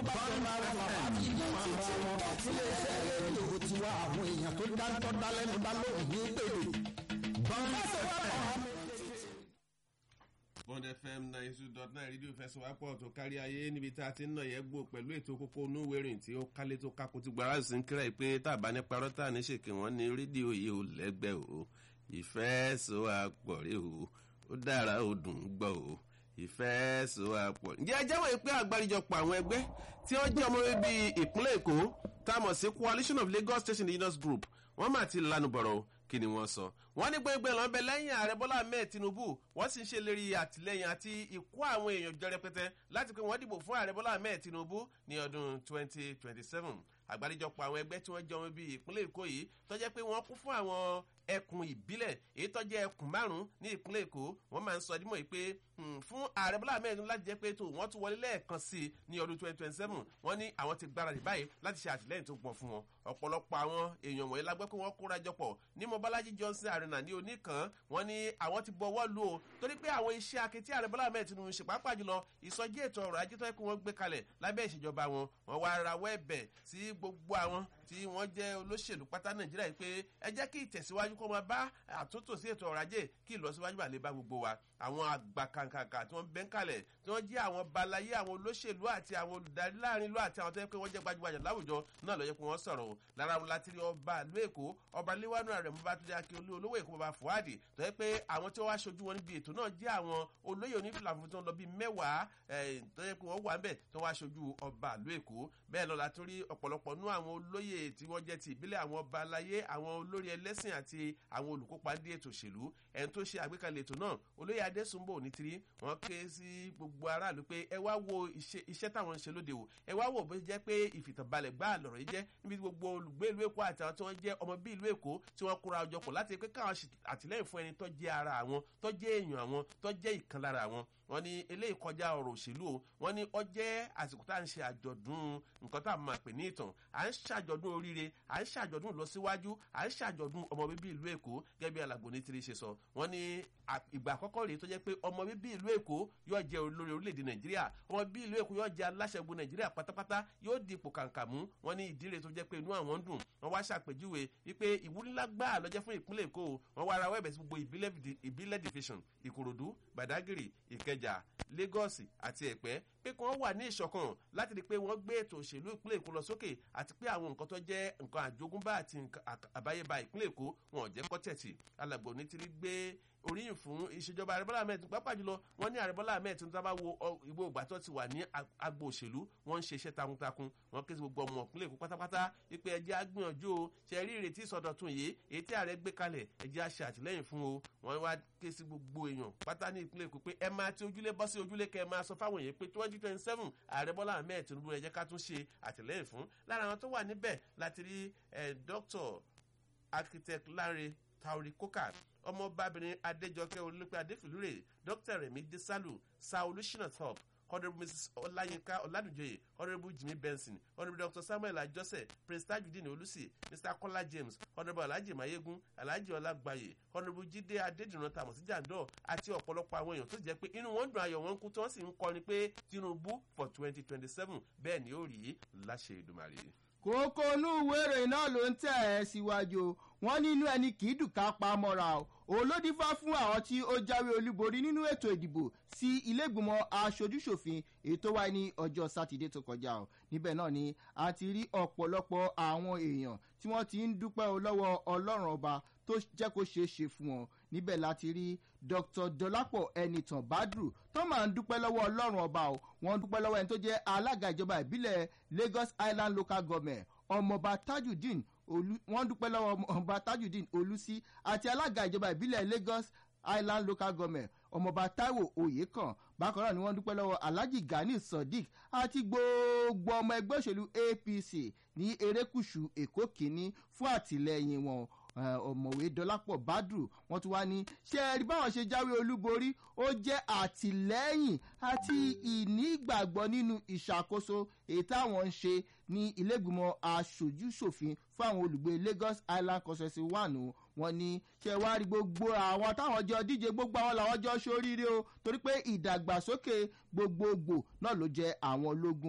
bá jọ máa wọn bàbá àti ìdí máa ra wọn. ilé iṣẹ́ rédíò tiwa àwọn èèyàn tó dáńtọ́ dálẹ́nu dá lóhùn ní pèlè. bọ́ńdà bond fm nine two dot nine rédíò fẹsọ̀wápọ̀ tó kárí ayé níbi tá a ti ń nà yẹ gbò pẹ̀lú ètò kókó onúwérìn tí ó kálé tó kákó tí gbàrà sí ń kíra ẹ̀ pé tàbá ní parọ́ tà ní ṣèké wọn ní rédíò yìí ò lẹ́gbẹ́ o ìfẹ́ so àpọ̀ rí o ó dára ó dùn ún gbọ́ o ìfẹ́ so àpọ̀. ǹjẹ́ ẹ jẹ́wọ́ yìí pé àgbáríjọpọ̀ àwọn ẹgbẹ́ tí wọ́n jẹ́ ọmọ bíbí ìpínlẹ̀ èkó tá a mọ̀ sí coalition of lagos state indigenous group wọ́n mà ti lanu bọ̀rọ̀ o kí ni wọ́n sọ. wọ́n ní gbẹ́ngbẹ́ lọ́n bẹ lẹ́yìn ààrẹ bọ́lá ahmed tinubu wọ́n sì ń ṣe lérí àtìlẹ́yìn àti ìkó àwọn èèyàn jọ rẹpẹtẹ láti pé wọ́n dìbò fún ààrẹ bọ́lá ahmed tinubu ní ọdún 2027 àgbáríjọpọ̀ àwọn ẹgbẹ́ tí wọ́n jọ wọn bíi ìpínlẹ̀ èkó yìí tọ́jẹ́ pé wọ́n kún fún àwọn ẹkùn ìbílẹ̀ èyí tọ́jẹ́ ẹkùn márùn-ún ní ìpínlẹ̀ èkó wọ́n máa ń sọ dímọ̀ yìí pé fún ààrẹ bọ́lá ahmed láti jẹ́ pé tó wọ́n tún wọlé lẹ́ẹ̀kan sí i ní ọdún 2027 wọ́n ní àwọn ti gbáradì báyìí láti ṣe àtìlẹ́yìn tó gbọ̀n fún wọn ọ̀pọ̀lọpọ̀ àwọn èèyàn wọ̀nyí lágbẹ́ pé wọ́n kóra jọpọ̀ ní mobalaji johnson arena ní oníkan wọ́n ní àwọn ti bọ̀wọ́ lù ó torí pé àwọn iṣẹ́ akitì ààrẹ bọ́lá ahmed tinubu ṣe pàápàá jùlọ ìsọjí ètò ọrọ̀ ajé tó yẹ kó wọ́n gbé kalẹ̀ lábẹ́ ìṣèjọba wọn wọ́n wá rawọ́ ẹ̀bẹ̀ sí gbogbo àwọn tí wọ́n jẹ́ olóṣèlú pátá nàìjíríà yìí pé ẹ jẹ́ kí ìtẹ̀síwájú kó máa bá àtúntò sí ètò ọrọ̀ ajé kí ìlọsíwájú bá lè bá gbogbo wa àwọn àgbà kàǹkàǹkà tí wọ́n bẹ́ ń kalẹ̀ tí wọ́n jẹ́ àwọn balayé àwọn olóṣèlú àti àwọn olùdarí láàrin ìlú àti àwọn tó yẹ pé wọ́n jẹ́ gbajúgbajà láwùjọ náà lọ́yẹ́ pé wọ́n sọ̀rọ̀ o lára wọn láti rí ọba ìlú èkó ọba léwánú rẹ̀ mo bá tó jẹ́ akí olówó èkó bàbá fuadi tó yẹ pé àwọn tí wọ́n wá ṣojú wọn níbi ètò náà jẹ́ àwọn olóyè onífìlà fún tó ń lọ bíi mẹ́wàá tó yẹ pé wọ́n wà ń bẹ̀ tó wá ṣojú ọba ìlú èkó bẹ́ẹ̀ lọ́la tó rí ọ̀pọ̀lọpọ̀ nú àwọn olóyè tí wọ́n jẹ́ ti ìbílẹ̀ àwọn ọba aláyé àwọn olórí ẹlẹ́sìn àti àwọn olùkópa ní ètò òṣèlú ẹni tó ṣe àgbékalẹ̀ ètò náà olóyè adésùnbò onítìrí wọ́n ké sí gbogbo aráàlú pé ẹ wá wo iṣẹ́ táwọn ń ṣe lóde o ẹ wá wo bó jẹ́ pé ìfìtànbalẹ̀ gbá lọ̀rọ̀ yìí jẹ́ níbi gbogbo olùgbé ìlú èkó àti àwọn tí wọ́n jẹ́ ọmọ bí ìlú èkó tí wọ́n kóra ọjọ́ pọ̀ láti pé káwọn àtìlẹ́yìn fún ẹni tó jẹ́ ara àwọn tó jẹ́ èèyàn àwọn tó jẹ́ ìkan lára àwọn wọ́n ní eléyìí kọjá ọ̀rọ̀ òṣèlú o wọ́n ní ọ jẹ́ àsìkò tá à ń ṣe àjọ̀dún nǹkan tá a máa pè ní ìtàn à ń ṣàjọ̀dún oríire à ń ṣàjọ̀dún ìlọsíwájú à ń ṣàjọ̀dún ọmọ bíbí ìlú èkó gẹ́gẹ́ bí alàgbò ní tiri ṣe sọ wọ́n ní ìgbà àkọ́kọ́ rèé tó jẹ́ pé ọmọ bíbí ìlú èkó yóò jẹ́ olórí orílẹ̀-èdè nàìjíríà ọmọ bíbí ìlú èkó yóò jẹ́ aláṣẹ́gun nàìjíríà pátápátá yóò di ipò kàǹkà mú wọ́n ní ìdí rèé tó jẹ́ pé inú àwọn ń dùn wọ́n wá ṣàpèjúwe wípé ìwúrí ńlá gbáà lọ́jẹ́ fún ìpínlẹ̀ èkó wọ́n wá ara wẹ́ẹ̀bẹ̀ sí gbogbo ìbílẹ̀ division ìkòròdú gbàdágìrì ìkẹjà lagos àti ẹ̀pẹ́ pé kí wọ́n wà ní ìṣọ̀kan láti rí i pé wọ́n gbé ètò òṣèlú ìpínlẹ̀ èkó lọ sókè àti pé àwọn nǹkan tó jẹ́ nǹkan àjogúnbá àti àbáyébá ìpínlẹ̀ èkó wọn ò jẹ́ kọ́tẹ̀tì alàgbò ní ti rí gbé oríyìn fún ìṣèjọba àrẹ́bọ́lá ahmed pápá jùlọ wọ́n ní àrẹ́bọ́lá ahmed tó ń tábà wo ìgbó ìgbà tó ti wà ní agbo òṣèlú wọ́n ń ṣe iṣẹ́ takuntakun wọ́n ké sí gbogbo ọmọ ìpínlẹ̀ èkó pátápátá wípé ẹjẹ́ agbìyànjú o ṣe rí ìrètí ìsọdọ̀tun yìí èyí tí ààrẹ gbé kalẹ̀ ẹjẹ́ àṣẹ àtìlẹ́yìn fún o wọ́n wá ké sí gbogbo èèyàn pátá ní ìpínlẹ̀ èkó pé ẹ máa ti ojúlé bọ́ sí ojúlé kẹ́ ẹ máa sọ fáwọn èèyàn pé twenty twenty seven ààrẹ bọ́lá ahmed tinubu ẹ jẹ́ ká tún ṣe àtìlẹ́yìn fún lára àwọn tó wà níbẹ̀ láti rí dr architect lanre taori koka ọmọbabìnrin adéjọkẹ́ olùpẹ̀ adéfìlúrè dr remi desalu sa olùsínà top honourable mrs ọláyínká ọládùnjọyè honourable jimmy benson honourable dr samuel ajọsẹ prince tajudeen olùsì mr kọlá james honourable alhaji mayegun alhaji ọlágbàyè honourable jíde adédìran tamọ sí jàǹdọ àti ọ̀pọ̀lọpọ̀ àwọn èèyàn tó jẹ́ pé inú wọn dùn ayọ̀ wọn kú tí wọ́n sì ń kọrin pé tinubu for twenty twenty seven bẹ́ẹ̀ ni ó rí láṣẹ ìdùmarè kókó inú ìwé ìròyìn náà ló ń tẹ̀ ẹ́ síwájú wọn nínú ẹni kì í dùn ká pa mọ́ra o olódìfá fún àwọn tí ó jáwé olúborí nínú ètò ìdìbò sí ilégbìmọ̀ aṣojúṣòfin èyí tó wáyé ní ọjọ́ sátidé tó kọjá o níbẹ̀ náà ni a ti rí ọ̀pọ̀lọpọ̀ àwọn èèyàn tí wọ́n ti ń dúpẹ́ o lọ́wọ́ ọlọ́run ọba tó jẹ́ kó ṣeé ṣe fún wọn níbẹ̀ láti rí dr dọlápọ̀ ẹnìtàn badru tó máa ń dúpẹ́ lọ́wọ́ ọlọ́run ọba o wọ́n dúpẹ́ lọ́wọ́ ẹni tó jẹ́ alága ìjọba ìbílẹ̀ lagos island local government ọmọọba tajudeen wọ́n dúpẹ́ lọ́wọ́ ọmọọba tajudeen olùsí àti alága ìjọba ìbílẹ̀ lagos island local government ọmọọba taiwo oyekan bákan náà ni wọ́n dúpẹ́ lọ́wọ́ alhaji gani sodiq àti gbogbo ọmọ ẹgbẹ́ òṣèlú apc ní erékùṣù èkó kínní fún àtìlẹyìn wọn ọmọwé dọlápọ̀ badru wọ́n tún wá ní ṣé ẹ rí báwọn ṣe jáwé olúborí ó jẹ́ àtìlẹ́yìn àti ìnígbàgbọ́ nínú ìṣàkóso èyí táwọn ń ṣe ní ilégbìmọ̀ aṣojúṣòfin fún àwọn olùgbé lagos island constituency one o wọn ní ṣe wá rí gbogbo àwọn táwọn jọ díje gbogbo àwọn làwọn jọ ṣoríire o torí pé ìdàgbàsókè gbogbogbò náà ló jẹ àwọn ológun o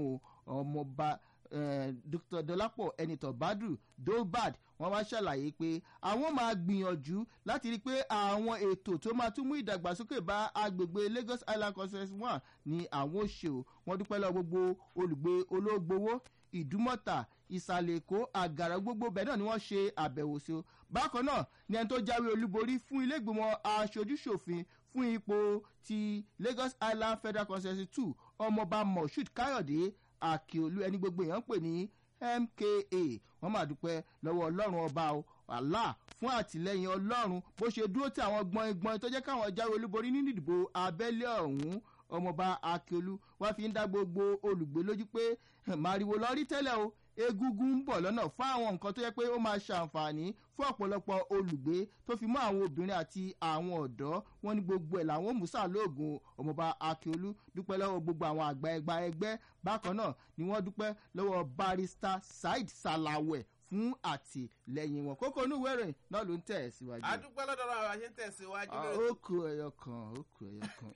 ọmọọba eh, dr dolapo enito badru dobad wọn wá ṣàlàyé pé àwọn máa gbìyànjú láti rí i pé àwọn ètò tó máa tún mú ìdàgbàsókè bá agbègbè lagos island conference one ni àwọn ò ṣe o wọn dúpẹ́ lọ gbogbo olùgbé olóògbówó ìdúmọ̀tà ìsàlẹ̀ èkó àgàrà gbogbo bẹ́ẹ̀ náà ni wọ́n ṣe àbẹ̀wò sí o bákan náà ni ẹni tó jáwé olúborí fún ilé ìgbìmọ̀ aṣojúṣòfin fún ipò ti lagos island federal conference two ọmọọba moshood káyọ̀dé àkèolú ẹni gbogbo èèyàn ń pè ní mka wọn máa dúpẹ́ lọ́wọ́ ọlọ́run ọba o allah fún àtìlẹyìn ọlọ́run bó ṣe dúró tí àwọn gbọ̀ngbọ̀n tó jẹ́ káwọn jáwé olúborí nínú ìdìbò abẹ́lé ọ̀hún ọmọọba akíolú wá fi ń dá gbogbo olùgbé lójú pé màrìwò lọ rí tẹ́lẹ̀ o egungun ń bọ̀ lọ́nà fún àwọn nǹkan tó yẹ pé ó máa ṣàǹfààní fún ọ̀pọ̀lọpọ̀ olùgbé tó fi mọ́ àwọn obìnrin àti àwọn ọ̀dọ́ wọn ní gbogbo ẹ̀ làwọn musa lóògùn ọmọọba akíolú dúpẹ́ lọ́wọ́ gbogbo àwọn àgbà ẹgbà ẹgbẹ́ bákan náà ni wọ́n dúpẹ́ lọ́wọ́ barista saheed salawẹ̀ fún àtìlẹyìn wọn kókó onúwé rẹ̀ náà ló ń tẹ̀ ẹ́ síwájú. adúpẹ́ lọ́dọ̀ àwọn àṣẹ ń tẹ̀síwájú Ah, lórí ó kù ẹyọ kan ó kù ẹyọ kan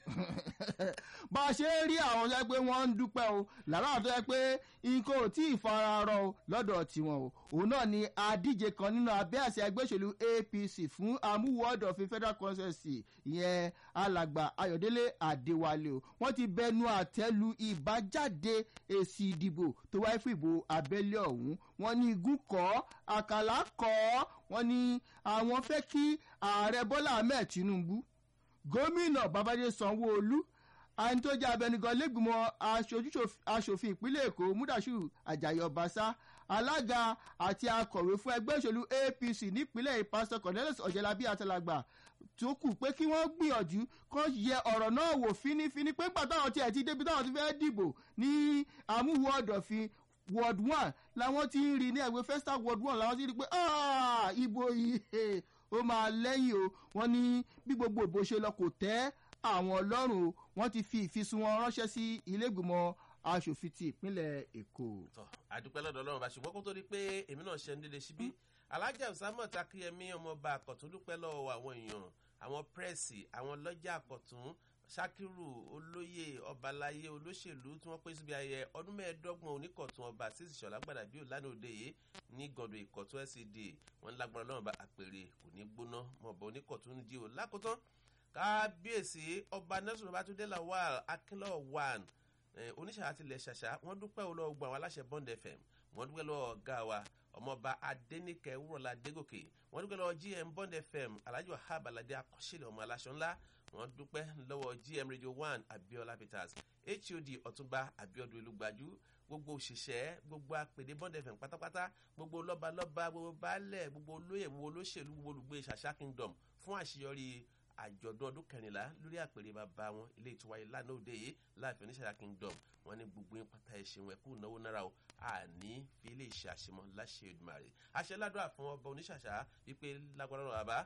bá a ṣe ń rí àwọn tó yẹ pé wọ́n ń dúpẹ́ o lára àwọn tó yẹ pé nǹkan ò tí ì fararọ o lọ́dọ̀ tiwọn o òun náà ni adíje kan nínú abẹ́ àṣẹ ẹgbẹ́ òṣèlú apc fún amúwọ́dọ̀ fi federal consensus ìyẹn alàgbà ayọ̀délé àdéwálé o wọ́n ti bẹnu àtẹ́lu ìbájáde èsì ìdìbò tó wáyé fún ìbò abẹ́lé ọ̀hún wọ́n ní igun kọ́ àkàlà kọ́ wọ́n ní àwọn fẹ́ kí ààrẹ bọ́lá ahmed tinubu gómìnà babájé sanwó-olu àyìn tó jẹ́ abẹnugan lẹ́gbìmọ̀ aṣòfin ìpínlẹ̀ èkó mudashiru ajayi ọbaṣá alága àti akọ̀wé fún ẹgbẹ́ òṣèlú apc nípínlẹ̀ pásítọ̀ cornelius ọ̀jẹ̀lábí àtàlágbà tó kù pé kí wọ́n gbìyànjú kó yẹ ọ̀rọ̀ náà wò fínífíní pé nígbà táwọn tiẹ̀ ti débi táwọn ti fẹ́ dìbò ní àmúwò ọ̀dọ̀fin ward one làwọn ti ń rí ní ẹgbẹ́ festa ward one làwọn ti rí pé "Ah, ibo yìí ó máa lẹ́yìn o wọ́n ní bí gbogbo ìbò ṣe lọ kò tẹ́ àwọn ọlọ́run o wọ́n ti fi ìfisùn wọn ránṣẹ́ sí ilé ìgbìmọ̀ asòfin ti ìpínlẹ̀ èkó. tọ adúpẹ́ lọ́dọ̀ ọlọ́run bá ṣùgbọ́n kó tó di pé èmi náà ṣe ń dédé síbí alájà ọ̀sámọ̀ takíyẹmí ọmọọba àkọ́tún dúpẹ́ lọ́wọ́ àwọn èèyàn àwọn pírẹ́sì àwọn lọ́jà àkọ́tún sakiru olóyè ọbaláyé olóṣèlú tí wọ́n pè síbi ayẹyẹ ọdún mẹ́ẹ̀ẹ́dọ́gbọ̀n oníkọ̀tún ọba sísì ṣọ̀lá gbàdàbí òlànà òde yìí ní gọ̀dọ̀ ìkọ̀tún scd wọn lágbára ọlọ́run bá àpèrè kò ní gbóná mọ̀ọ́bọ̀ oníkọ̀tún di o lákòótán kábíyèsí ọba nelson babatunde lawal akínlọ́ one eh, oníṣàṣà tilẹ̀ ṣàṣà wọ́n dúpẹ́ olówó gbọ́ àwọn aláṣẹ bond fm wọ́n dúpẹ́ lọ́wọ́ ọ̀gá wa ọmọọba adẹnikẹ wúrọ̀lá dégòkè wọ́n dúpẹ́ lọ́wọ́ gm bond fm alhaji wahab alade akọ́ṣẹ́lẹ̀ ọmọ aláṣọ ńlá wọ́n dúpẹ́ lọ́wọ́ gm radio one abiola peters hod ọ̀túnba abiodun olùgbàjú gbogbo òṣìṣẹ́ gbogbo apèdè bond fm pátápátá gbogbo lọ́balọ́ba gbogbo baálẹ̀ gbogbo olóyè gbogbo olóṣèlú gbogbo olùgbé ṣàṣà kingdom fún àṣeyọrí àjọ̀dún ọdún kẹrìnlá lórí àpèrè bàbá wọn ilé ìtura ìlànà òde yìí láàfin oníṣàlá kingdom wọn ní gbogbo yín pátá ẹṣin wọn ẹkú náwó náírà o àní fi ilé iṣẹ àṣemọ láṣẹ ìdùmarè àṣẹ ládùúrà fún ọba oníṣàṣà wípé lágbára ọ̀rọ̀ àbá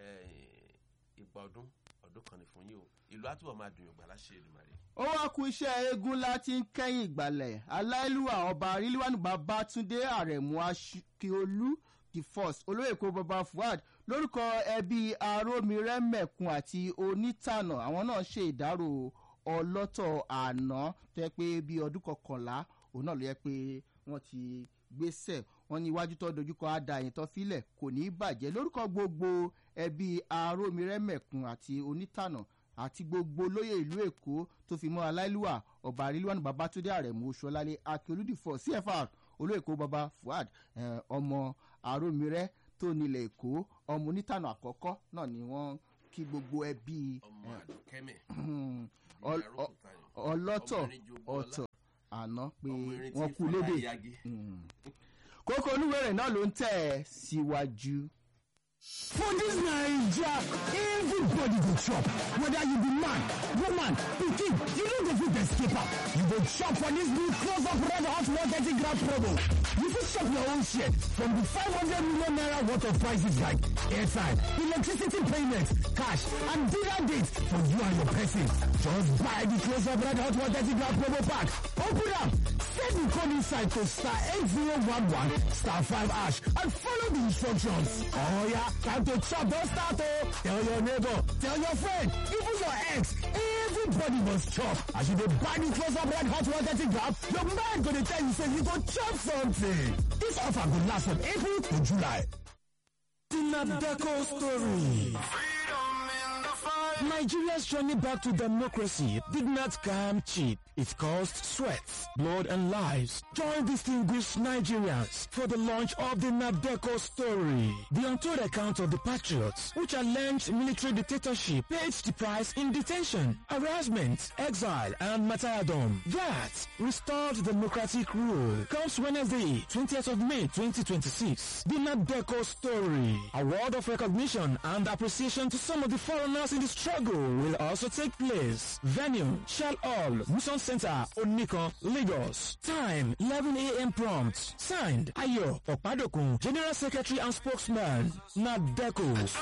ìgbà ọdún ọdún kan ní fún yín o ìlú àtúbọ̀ máa dùn yọ̀gbà láṣẹ ìdùmarè. ó wá ku iṣẹ́ eégún láti ń kẹ́yìn ìgbàlẹ̀ aláìlúwà ọba ríliwánu babatunde àrẹ̀mú akíolú the first olóyè kó baba fuad lórúkọ ẹbí arómirẹ́mẹ̀kun àti onítànà àwọn náà ṣe ìdárò ọlọ́tọ̀ àná tó yẹ pé bí ọdún kọkànlá òun náà ló yẹ pé wọ́n ti gbéṣẹ̀ wọ́n ní iwájú tó dojúkọ àdàyìn tó filẹ̀ kò ní í bàjẹ́ lórúkọ gbogbo ẹbí arómirẹ́mẹ̀kun àti onítànà àti gbogbo olóyè ìlú èkó tó fi mọ́ aláìlúwà ọba àrílùwànù babatunde àrẹ̀mú oṣuọlálẹ akérúdìfọ cfr olóyèkó baba fuad ọmọ arómirẹ́ tó nílẹ̀ èkó ọmọ onítànà àkọ́kọ́ náà ni wọ́n kí gbogbo ẹbí ọmọ àdùkẹ́mẹ̀ ọlọ́tọ̀ ọ̀tọ̀ àná pé wọ́n kú lédè kókó olúwẹ̀rẹ̀ náà ló ń tẹ̀ ẹ́ síwájú. For this Naija, everybody go chop. Whether you be man, woman, pikin, you no go fit escape am. You go chop for this new close up red hot 130 gram promo. You fit chop your own share from the 500 million naira worth of prices like airtime, electricity payment, cash, and dinner dates for you and your person. Just buy the close up red hot 130 gram promo pack. Open up, send the code inside to star 8011 star 5 ash and follow the instructions. Oh yeah, time to chop, don't start oh. Tell your neighbor, tell your friend, even your ex, everybody everybody must chop. As you dey buy the close up red hot 130 gram, your mind go dey tell you say you go chop something. This offer go last from April to July. The Nadeco story. Nigeria's journey back to democracy did not come cheap. It cost sweat, blood, and lives. Join distinguished Nigerians for the launch of the Nadeco story. The untold account of the patriots who challenged military dictatorship paid the price in detention, harassment, exile, and martyrdom. That restored democratic rule comes Wednesday, 20th of May 2026. The Nadeco story. Award of recognition and appreciation to some of the foreigners in the struggle will also take place. Venue, Shell Hall, Mission Center, Onikon, Lagos. Time, 11 a.m. prompt. Signed, Ayo Opadokun, General Secretary and Spokesman, Nadeco.